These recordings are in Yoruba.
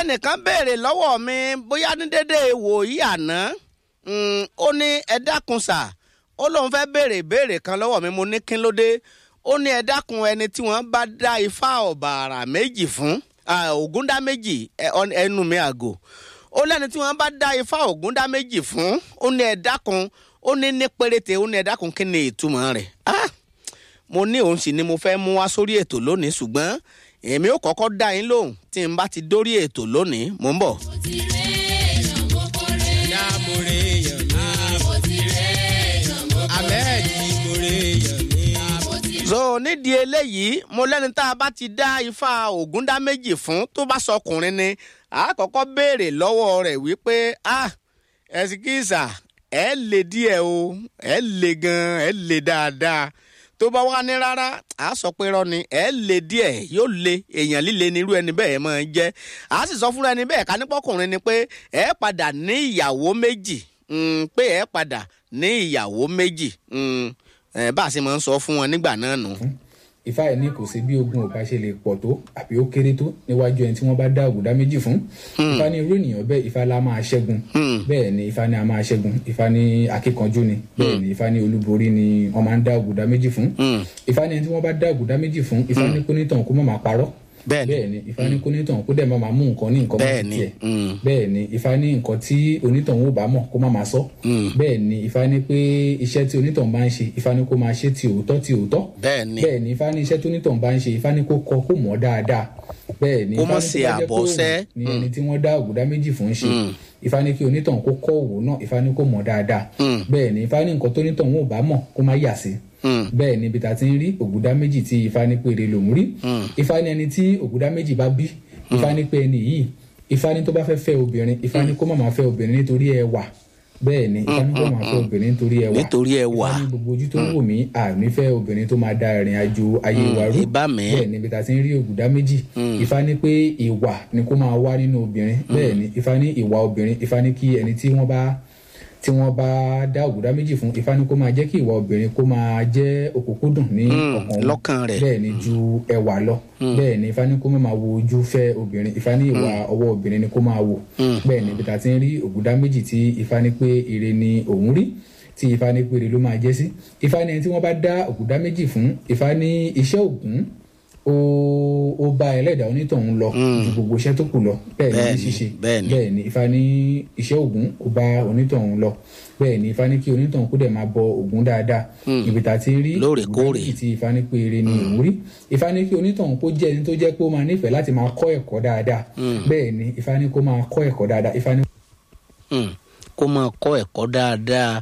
ẹnìkan béèrè lọ́wọ́ mi bóyá ní dédé wòyí àná mm, ó ní ẹ dákun sà ó lóun fẹ́ béèrè ìbéèrè kan lọ́wọ́ mi mo ní kí ló dé ó ní ẹ dákun ẹni tí wọ́n bá dá ifá ọ̀bàrà méjì fún ògúndá méjì ẹnu mi àgò ó lẹ́ni tí wọ́n bá dá ifá ògúndá méjì fún ó ní ẹ dákun ó ní ní péréte ó ní ẹ dákun kí ni ìtumọ̀ rẹ̀ ah mo ní òun sì ni mo fẹ́ mú wá sórí ètò lónìí ṣùgbọ́n èmi ò kọ́kọ́ dá yín lóhùn tí n bá ti dórí ètò lónìí mò ń bọ̀. Dámúre yàn mí. Ahmed Ìmúre yàn mí. so nídìí eléyìí mo lẹ́ni tá a bá ti dá ifá ògúndá méjì fún tó bá sọkùnrin ni a kọ́kọ́ béèrè lọ́wọ́ rẹ̀ wípé ah ẹ̀sìkìsà ẹ̀ lè díẹ̀ o ẹ̀ lè gan ẹ̀ lè dáadáa tó bá wá ní rárá a sọ pé rọ ni ẹ lè díẹ̀ yóò le èèyàn líle nírú ẹni bẹ́ẹ̀ máa ń jẹ́ a sì sọ fúnra ẹni bẹ́ẹ̀ ká nípọkùnrin ni pé ẹ padà ní ìyàwó méjì mm, pé ẹ padà ní ìyàwó méjì mm, ẹ bá a sì máa ń sọ fún wọn nígbà náà nù. ifá ẹ̀ ní kò sí bí ogun ọba ṣe lè pọ̀ tó àbí ó kéré tó níwájú ẹni tí wọ́n bá dá ògùdá méjì fún ifá ní irú ènìyàn bẹ́ẹ̀ ifá la máa ṣẹ́gun bẹ́ẹ̀ ni ifá ní a máa ṣẹ́gun ifá ní akíkanjú ni bẹ́ẹ̀ ni ifá ní olúborí ni wọ́n máa ń dá ògùdá méjì fún ifá ní ẹni tí wọ́n bá dá ògùdá méjì fún ifá ní kónítàn kó má máa parọ́ Bẹ́ẹ̀ ni. bẹ́ẹ̀ ni ifá ní kónítàn kó dẹ̀ má máa mú nǹkan ní nǹkan Bẹ́ẹ̀ mọ́ ni, tiẹ̀ mm. bẹ́ẹ̀ ni ifá ní nǹkan tí onítàn ò bá mọ̀ kó má máa sọ bẹ́ẹ̀ ni ifá ní pé iṣẹ́ tí onítàn bá ń ṣe ifá ní kó máa ṣe ti òótọ́ ti òótọ́ bẹ́ẹ̀ ni bẹ́ẹ̀ ni ifá ní iṣẹ́ tó nítàn bá ń ṣe ifá ní kó kọ kó mọ̀ dáadáa bẹ́ẹ̀ ni Kó ifá má ní ṣe tó bá jẹ́ pé àbọ̀ṣẹ́. òun ni ẹni tí wọ́n dá ògùdá méjì fún ṣe ifá ní kí onítàn kó kọ́ òwò náà ifá ní kó mọ̀ dáadáa bẹ́ẹ̀ ni ifá ní nǹkan tó nítàn wọn ò bá mọ̀ kó má yà sí bẹ́ẹ̀ ni ibi tá a ti ń rí ògùdá méjì tí ifá ní péré lòún rí ifá ní ẹni tí ògùdá méjì bá bí ifá ní pé ẹni yìí ifá ní tó bá fẹ́ fẹ́ obìnrin ifá ní kó má máa fẹ́ obìnrin nítorí ẹwà bẹ́ẹ̀ ni ifá ní kó má máa fẹ́ obìnrin nítorí ẹwà Nítorí ẹwà. ifá ní gbogbo ojú tó ń wò mí àmì fẹ́ obìnrin tó máa da ìrìn àjò ayé wa rú ìbá mi. bẹ́ẹ̀ ni ibi tá a ti ń rí ògùdá méjì ifá ní pé ìwà ni kó máa wá nínú obìnrin bẹ́ẹ̀ ni ifá ní ìwà obìnrin ifá ní kí ẹni tí wọ́n bá tí wọ́n bá dá ògùdá méjì fún ifá ní kó máa jẹ́ kí ìwà obìnrin kó máa jẹ́ òkúkúdùn ní ọkàn wọn lọ́kàn rẹ̀. bẹ́ẹ̀ ni ju ẹwà lọ bẹ́ẹ̀ ni ifá ní kó máa wo ojú fẹ́ obìnrin ifá ní ìwà ọwọ́ obìnrin ni kó máa wò bẹ́ẹ̀ ni ibi tá a ti ń rí ògùdá méjì tí ifá ní pé ire ni òun rí tí ifá ní pé ire ló máa jẹ́ sí ifá ní ẹni tí wọ́n bá dá ògùdá méjì fún ifá ní iṣẹ́ ògùn ó ó bá ẹlẹ́dàá onítọ̀hún lọ ju gbogbo iṣẹ́ tó kù lọ bẹ́ẹ̀ ni Bẹ́ẹ̀ ní ni, ṣíṣe bẹ́ẹ̀ ni. bẹ́ẹ̀ ni ifá ní iṣẹ́ ògùn ó bá onítọ̀hún lọ bẹ́ẹ̀ ni ifá ní kí onítọ̀hún kó dẹ̀ máa bọ ògùn dáadáa ibi tá a ti rí Lóòrèkóòrè. ògùn méjì tí ifá ní pé eré ni òun rí ifá ní kí onítọ̀hún kó jẹ́ ẹni tó jẹ́ pé ó máa nífẹ̀ẹ́ láti máa kọ́ ẹ̀kọ́ dáadáa bẹ́ẹ̀ ni ifá ní kó máa kọ́ ẹ̀kọ́ dáadáa ifá ní Mm, kó máa kọ́ ẹ̀kọ́ dáadáa.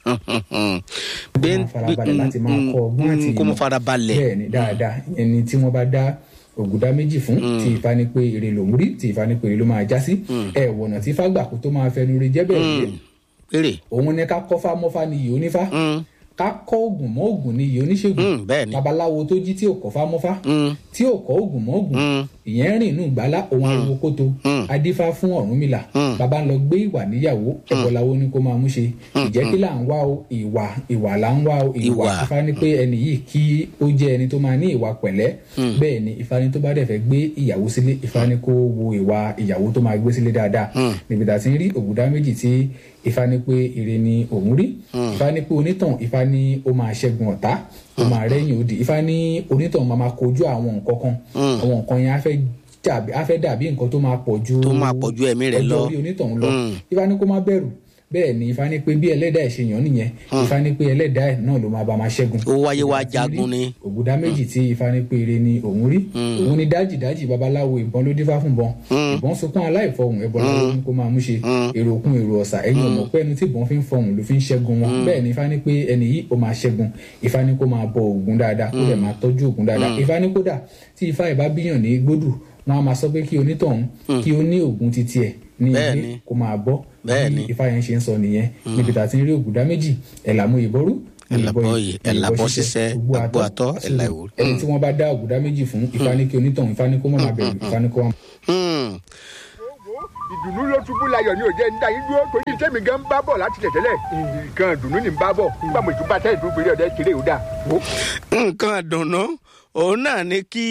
kó máa farabalẹ̀ láti máa kọ́ ọgbọ́n àti kó máa ìmọ̀. farabalẹ̀. bẹ́ẹ̀ ni dáadáa ẹni tí wọ́n bá dá ògùdá méjì fún tí ifá ní pé èrè lòún rí tí ifá ní pé èrè ló máa já sí ẹ wọ̀nà tí ifá gbà kó tó máa fẹnu rí jẹ́ bẹ́ẹ̀ yẹn péré. òun ni ká kọ́fá mọ́fá ni yìí onífá Mm, ká kọ́ ògùn mọ́ ògùn ni yìí oníṣègùn mm, bẹ́ẹ̀ ni. babaláwo tó jí tí ò kọ́fá mọ́fá Mm, tí ò kọ́ ògùn mọ́ ògùn mm, ìyẹn rìn inú gbàlá òun ariwo kótó Mm. adífá fún ọ̀rúnmìlà Mm. bàbá ń lọ gbé ìwà níyàwó ẹ̀bọ̀láwo ni kó máa mú ṣe ìjẹ́ kí là ń wá o ìwà ìwà là ń wá o ìwà Ìwà. ifá ní pé ẹni yìí kí ó jẹ́ ẹni tó máa ní ìwà pẹ̀lẹ́ bẹ́ẹ̀ ni ifá ní tó bá dẹ̀ fẹ́ gbé ìyàwó sílé ifá ní kó wo ìwà ìyàwó tó máa gbé sílé dáadáa níbi tá a ti ń rí ògùdá méjì tí ifá ní pé ire ni òun rí ifá ní pé onítàn ifá ní ó máa ṣẹ́gun ọ̀tá ó máa rẹ́yìn òdì ifá ní onítàn máa máa kojú àwọn nǹkan kan àwọn nǹkan yẹn á fẹ́ dàbí á fẹ́ dàbí nǹkan tó máa pọ̀ ju Tó máa pọ̀ ju ẹ̀mí rẹ̀ lọ. ọjọ́ orí onítọ̀hún lọ Mm. ifá ní kó má bẹ̀rù bẹ́ẹ̀ ni ifá ní pé bí ẹlẹ́dàá ẹ̀ ṣe yàn nìyẹn ifá ní pé ẹlẹ́dàá ẹ̀ náà ló máa bá máa ṣẹ́gun Ó wáyé wá Ìgbà tí rí jagun ni. ògùdá méjì tí ifá ní pé ire ni òun rí òun ni dájì dájì babaláwo ìbọn ló dífá fún bọn ìbọn sunkún aláìfọhùn ẹbọ láwo ní kó máa mú ṣe èrò òkun èrò ọ̀sà ẹ̀yìn ọmọ pé ẹni tí ìbọn fi ń fọhùn ló fi ń ṣẹ́gun wọn bẹ́ẹ̀ ni ifá ní pé ẹni yìí ó máa ṣẹ́gun ifá ní kó máa bọ ògùn dáadáa kó dẹ̀ máa tọ́jú ògùn dáadáa ifá ní kódà tí ifá ìbá bíyàn ní gbódù wọn a máa sọ pé kí onítọ̀hún kí ó ní ògùn titi ẹ̀ ní Bẹ́ẹ̀ ilé ni. kó máa bọ́ Bẹ́ẹ̀ bí ni. ifá yẹn ṣe ń sọ nìyẹn níbi tá a ti ń rí ògùdá méjì ẹ̀làmú ìbọ́rú Ẹ̀làbọ̀ yìí, ẹ̀làbọ̀ ṣiṣẹ́, gbogbo àgbo àtọ́, ẹ̀là ìwò. ẹni tí wọ́n bá dá ògùdá méjì fún ifá ní kí onítọ̀hún ifá ní kó má máa bẹ̀rù ifá ní kó má mm, ìdùnnú ló ṣubú layọ̀ ní òjẹ́ níta yín dúró torí tẹ́mi gan ń bá bọ̀ láti lẹ̀ tẹ́lẹ̀ nǹkan ìdùnnú ni ń bá bọ̀ nígbà mo tún bá tẹ́ ìdúró péré ọ̀dẹ́ kéré ò dáa. nǹkan dùnú òun náà ni kí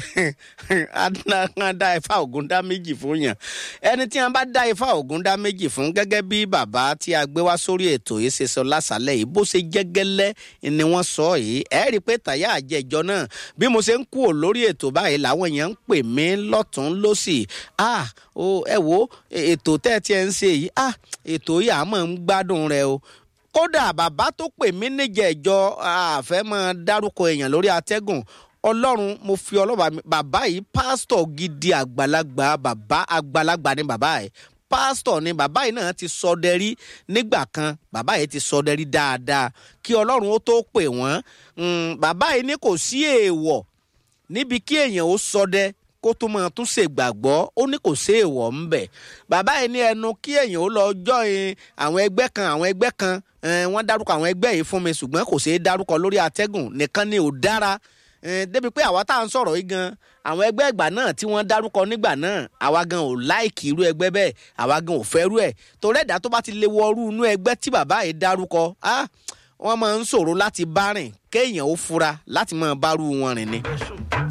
adákan dá ifá ògùn dá méjì fún yàn ẹni tí wọn bá dá ifá ògùn dá méjì fún gẹ́gẹ́ bí bàbá tí a gbé wá sórí ètò yìí ṣe sọ lásàlẹ̀ yìí bó ṣe jẹ́gẹ́lẹ́ ni wọ́n sọ yìí ẹ rí i pé tàyà àjẹjọ náà bí mo ṣe ń kú ò lórí ètò báyìí làwọn èèyàn ń pè mí lọ́tún lọ́sì ah o ẹ wo ètò tẹ́ ẹ ti ẹ ń ṣe yìí ah ètò yìí àmọ́ ń gbádùn rẹ o kódà bàbá tó pè mí níjẹ̀jọ àfẹ́ máa dárúkọ èèyàn lórí atẹ́gùn ọlọ́run mo fi ọlọ́ba mi bàbá yìí pásítọ̀ gidi àgbàlagbà bàbá àgbàlagbà ni bàbá yìí pásítọ̀ ni bàbá yìí náà ti sọdẹ rí nígbà kan bàbá yìí ti sọdẹ rí dáadáa kí ọlọ́run ó tó pè wọ́n bàbá yìí ní kò sí èèwọ̀ níbi kí èèyàn ó sọdẹ kó tó máa tún ṣègbàgbọ́ ó ní kò sí èèwọ̀ ń bẹ̀ bàbá yìí ní ẹnu kí èèyàn ó lọ jọyìn àwọn ẹgbẹ́ kan àwọn ẹgbẹ́ kan wọ́n dárúkọ àwọn ẹgbẹ́ yìí fún mi ṣùgbọ́n kò ṣeé dárúkọ lórí atẹ́gùn nìkan ni ò dára débi pé àwa tá à ń sọ̀rọ̀ yìí gan àwọn ẹgbẹ́ ìgbà náà tí wọ́n dárúkọ nígbà náà àwa gan ò láìkì irú ẹgbẹ́ bẹ́ẹ̀ àwa gan ò fẹ́rú ẹ̀ torí ẹ̀dá tó bá ti lè wọrú inú ẹgbẹ́ tí bàbá yìí dárúkọ wọ́n máa ń ṣòro láti bá rìn kéèyàn ó fura láti máa bárú wọn rìn ni.